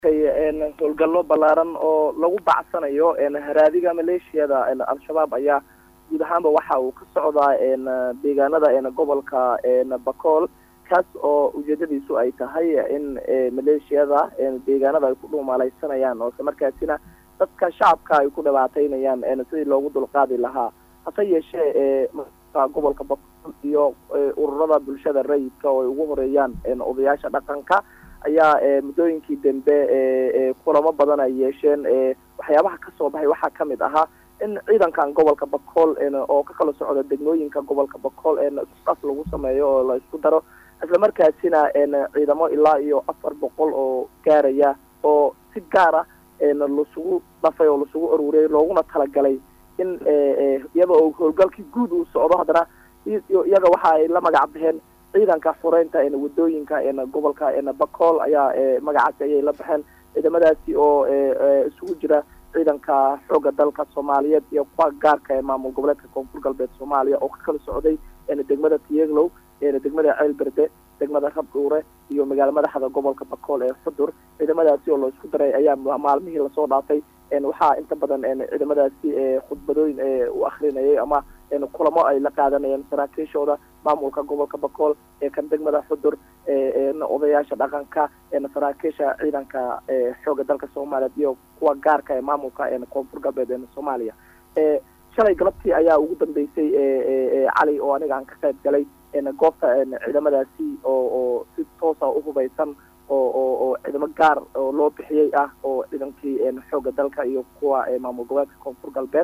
howlgallo ballaaran oo lagu bacsanayo haraadiga maleeshiyada al-shabaab ayaa guud ahaanba waxa uu ka socdaa deegaanada gobolka bakool kaas oo ujeedadiisu ay tahay in maleeshiyada deegaanada ay ku dhuumaaleysanayaan oo isla markaasina dadka shacabka ay ku dhibaateynayaan sidii loogu dulqaadi lahaa hase yeeshee gobolka bakool iyo ururada bulshada rayidka oo ay ugu horeeyaan odayaasha dhaqanka ayaa muddooyinkii dambe kulamo badan ay yeesheen waxyaabaha kasoo baxay waxaa kamid ahaa in ciidankan gobolka bakool oo ka kala socda degmooyinka gobolka bakool isqas lagu sameeyo oo la isku daro isla markaasina ciidamo ilaa iyo afar boqol oo gaaraya oo si gaara lasugu dhafay oo lasugu aruuriyay looguna talagalay in iyada oo howlgalkii guud uu socdo haddana iyaga waxa ay la magac baxeen ciidanka xureynta wadooyinka gobolka bakool ayaa magacaasi ayay la baxeen ciidamadaasi oo isugu jira ciidanka xooga dalka soomaaliyeed iyo kuwa gaarka ee maamul goboleedka koonfur galbeed soomaaliya oo ka kala socday degmada tiyeglow degmada ceelberde degmada rabdhuure iyo magaala madaxda gobolka bakool ee xudur ciidamadaasi oo la isku daray ayaa maalmihii lasoo dhaafay waxaa inta badan ciidamadaasi khudbadooyin u akrinayay ama kulamo ay la qaadanayeen saraakiishooda maamulka gobolka bakool ee kan degmada xudur odayaasha dhaqanka saraakiisha ciidanka xooga dalka soomaaliyeed iyo kuwa gaarka ee maamulka koonfur galbeed soomaaliya shalay galabtii ayaa ugu dambeysay cali oo aniga aan ka qayb galay goobta ciidamadaasi oo oo si toosa uhubaysan oo oo oo ciidamo gaar oo loo bixiyey ah oo ciidankii xooga dalka iyo kuwa maamul goboleedka koonfur galbeed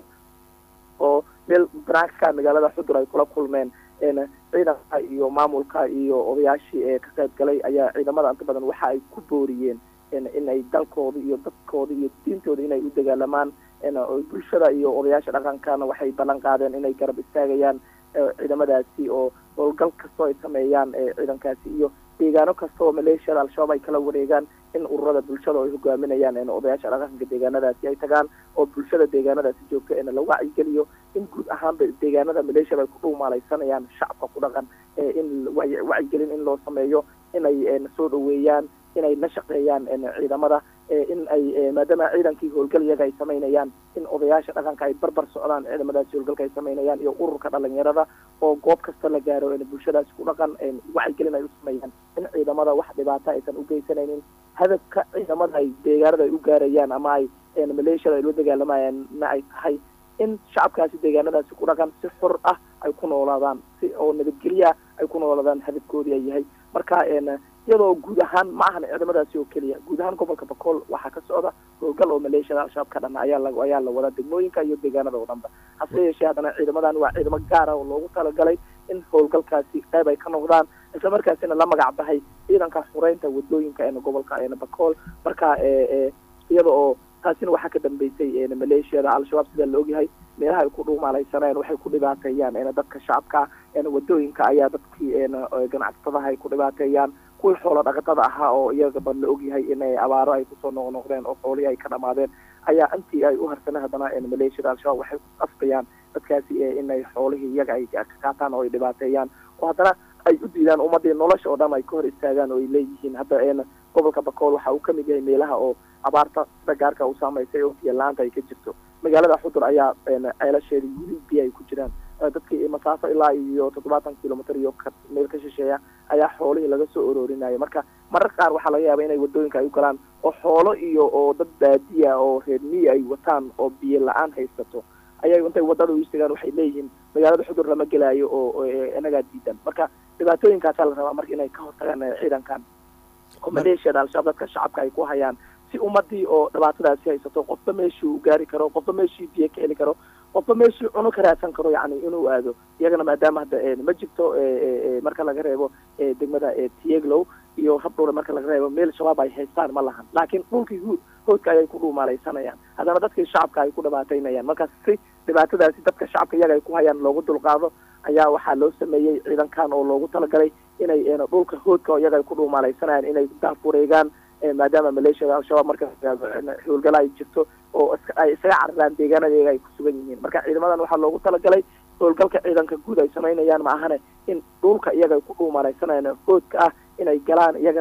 oo meel banaanka magaalada xudur ay kula kulmeen ciidanka iyo maamulka iyo odayaashii ee ka qayb galay ayaa ciidamada inta badan waxa ay ku booriyeen in ay dalkooda iyo dadkooda iyo diintooda inay u dagaalamaan bulshada iyo odayaasha dhaqankana waxay ballan qaadeen inay garab istaagayaan ciidamadaasi oo howlgal kastoo ay sameeyaan ciidankaasi iyo deegaano kasta oo maleeshiyada al-shabaab ay kala wareegaan in ururada bulshada ay hogaaminayaan odayaasha dhaqanka deegaanadaasi ay tagaan oo bulshada deegaanadaasi joogta la wacyigeliyo in guud ahaanba deegaanada maleeshiyada ay ku dhuumaaleysanayaan shacabka ku dhaqan in wacyigelin in loo sameeyo inay soo dhaweeyaan inay la shaqeeyaan ciidamada in ay maadaama ciidankii howlgal iyaga ay samaynayaan in odayaasha dhaqanka ay barbar socdaan ciidamadaasi howlgalka ay samaynayaan iyo ururka dhalinyarada oo goob kasta la gaaro bulshadaasi ku dhaqan wacyigelin ay u sameeyaan in ciidamada wax dhibaato aysan ugeysanaynin hadafka ciidamada ay deegaanada ay u gaarayaan ama ay maleeshiyada ay la dagaalamayaan ay tahay in shacabkaasi deegaanadaasi ku dhaqan si xor ah ay ku noolaadaan si oo nabadgelya ay ku noolaadaan hadafkoodii ay yahay marka iyadoo guud ahaan ma ahan ciidamadaasi oo keliya guud ahaan gobolka bakool waxaa ka socda howlgal oo maleeshiyada al-shabaab ka dhana ayaa la ayaa la wadaa degmooyinka iyo deegaanada oo dhanba hase yeeshee haddana ciidamadan waa ciidamo gaara oo loogu talagalay in howlgalkaasi qayb ay ka noqdaan isla markaasina la magac bahay ciidanka xureynta wadooyinka gobolka bakool marka iyada oo taasina waxaa ka dambeysay maleeshiyada al-shabaab sida la ogyahay meelaha ay ku dhuumaaleysanayaan waxay ku dhibaateeyaan dadka shacabka wadooyinka ayaa dadkii ganacsatadaha ay ku dhibaateeyaan kuwii xoolo dhaqatada ahaa oo iyagaba la ogyahay inay abaaro ay kusoo noqnoqdeen oo xoolihii ay ka dhamaadeen ayaa intii ay u harsaneen haddana maleeshiyada al-shabaab waxay ku qasbayaan dadkaasi inay xoolihii iyaga ay ka qaataan oo ay dhibaateeyaan oo haddana ay u diidaan ummadii nolosha oo dhan ay ka hor istaagaan oo ay leeyihiin hadda gobolka bakool waxa uu kamid yahay meelaha oo abaarta sida gaarka u saameysay oo biyo la-aanta ay ka jirto magaalada xudur ayaa ceelasheeda wili biyo ay ku jiraan dadkii masaafo ilaa iyo toddobaatan kilomitr iyo meel ka shisheeya ayaa xoolihii laga soo oroorinaya marka marar qaar waxaa laga yaaba inay wadooyinka ay u galaan oo xoolo iyo oo dad baadiya oo reer miyi ay wataan oo biyo la-aan haysato ayay intay wadada u istagaan waxay leeyihiin magaalada xudur lama gelaayo oo inagaa diidan marka dhibaatooyinkaasaa la rabaa marka inay ka hortagaan ciidankan oo maleeshiyada al-shabaab dadka shacabka ay ku hayaan si ummadii oo dhibaatadaasi haysato qofba meeshii u gaari karo qofba meeshii biyo ka heli karo qofba meeshii cuno ka raadsan karo yani inuu aado iyagana maadaama hadda ma jirto marka laga reebo degmada tieglow iyo rabdhowle marka laga reebo meel shabaab ay haystaan ma lahan laakiin dhulkii hu hoodka ayay ku dhuumaaleysanayaan haddana dadkii shacabka ay ku dhibaateynayaan marka si dhibaatadaasi dadka shacabka iyaga ay ku hayaan loogu dulqaado ayaa waxaa loo sameeyey ciidankan oo loogu talagalay inay dhulka hoodka iyaga ay ku dhuumaaleysanayaan inay daafureegaan maadaama maleeshiyada al-shabaab marka howlgala ay jirto oo ay isaga cararaan deegaanada iyaga ay ku sugan yihiin marka ciidamadan waxaa loogu talagalay howlgalka ciidanka guud ay samaynayaan ma ahane in dhulka iyaga ay ku dhuumalaysanayaan hoodka ah inay galaan iyagana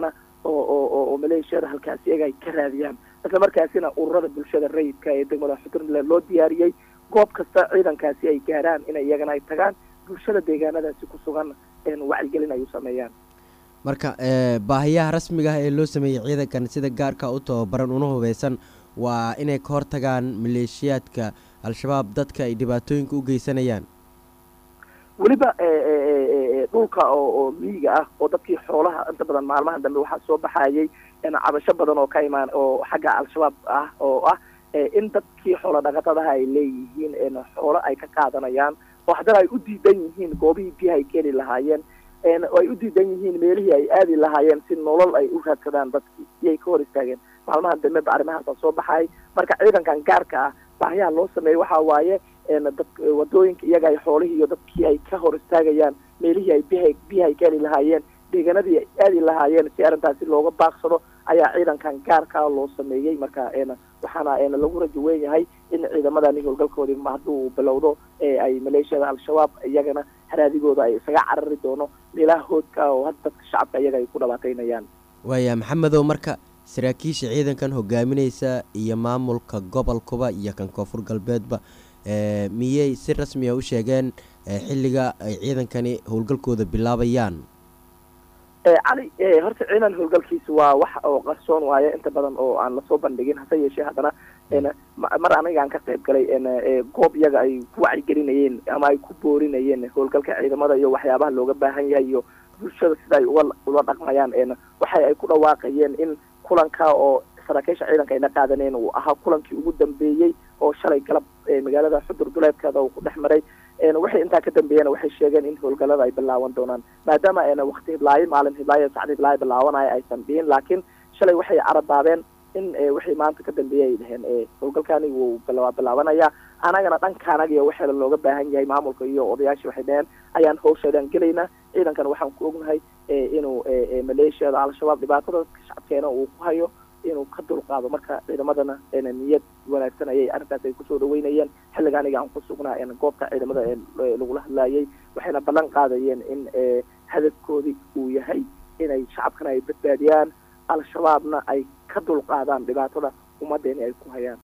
oo oo oo maleeshiyada halkaasi iyaga ay ka raadiyaan isla markaasina ururada bulshada rayidka ee degmada xuturmile loo diyaariyey goob kasta ciidankaasi ay gaaraan in iyagana ay tagaan bulshada deegaanadaasi ku sugan wacyigelin ay u sameeyaan marka baahiyaha rasmiga ah ee loo sameeyey ciidankan sida gaarka u tababaran una hubeysan waa inay ka hortagaan maleeshiyaadka al-shabaab dadka ay dhibaatooyinka u geysanayaan weliba dhulka oo oo miyiga ah oo dadkii xoolaha inta badan maalmaha dambe waxaa soo baxayay cabasho badan oo ka imaan oo xagga al-shabaab ah oo ah in dadkii xoola dhaqatadaha ay leeyihiin xoolo ay ka qaadanayaan oo haddana ay u diidan yihiin goobihii biyaha ay keeni lahaayeen oo ay u diidan yihiin meelihii ay aadi lahaayeen si nolol ay u raadsadaan dadkii iyay ka hor istaageen maalmaha dambe ba arrimahaasa soo baxay marka ciidankan gaarka ah baahiyaha loo sameeyey waxa waaye dad wadooyinka iyaga ay xoolihii iyo dadkii ay ka hor istaagayaan meelihii ay biha biyaha ay keeni lahaayeen deegaanadii ay aadi lahaayeen si arrintaasi looga baaqsado ayaa ciidankan gaarkaa loo sameeyey marka waxaana lagu rajo weyn yahay in ciidamadani howlgalkoodii hadduu bilowdo ay maleeshiyada al-shabaab iyagana haraadigooda ay isaga carari doono meelaha hoodka oo hadda dadka shacabka iyaga ay ku dhabaataynayaan waaya maxamedow marka saraakiisha ciidankan hogaamineysa iyo maamulka gobolkuba iyo kan koonfur galbeedba miyey si rasmiya u sheegeen xilliga ay ciidankani howlgalkooda bilaabayaan cali horta ciidan howlgalkiisa waa wax oo qarsoon waaye inta badan oo aan lasoo bandhigin hase yeeshee haddana mar anigaan ka qayb galay goob iyaga ay ku wacyigelinayeen ama ay ku boorinayeen howlgalka ciidamada iyo waxyaabaha looga baahan yahay iyo bulshada sida ay uga ula dhaqmayaan waxa ay ku dhawaaqayeen in kulanka oo saraakiisha ciidanka ayna qaadaneen uu ahaa kulankii ugu dambeeyey oo shalay galab magaalada xudur duleedkeeda uu ku dhex maray waxay intaa ka dambeeyeen waxay sheegeen in howlgallada ay bilaaban doonaan maadaama wakti hiblaayo maalin hiblaayo sacdi hiblaayo bilaabanaya aysan dhihin laakiin shalay waxay carabaabeen in wixii maanta ka dambeeyey ay dhaheen howlgalkani wuu waa bilaabanaya anagana dhankaanaga iyo waxeela looga baahan yahay maamulka iyo odayaashii waxay dhaheen ayaan hawsheedaan gelaynaa ciidankan waxaan ku ognahay inuu maleeshiyada al-shabaab dhibaatada shacabkeena uu ku hayo inuu ka dulqaado marka ciidamadana niyad wanaagsan ayay arrintaas ay kusoo dhaweynayeen xilliga aniga aan ku sugnaa goobta ciidamada lagula hadlaayay waxayna ballan qaadayeen in hadafkoodii uu yahay inay shacabkana ay badbaadiyaan al-shabaabna ay ka dulqaadaan dhibaatada ummaddeeni ay ku hayaan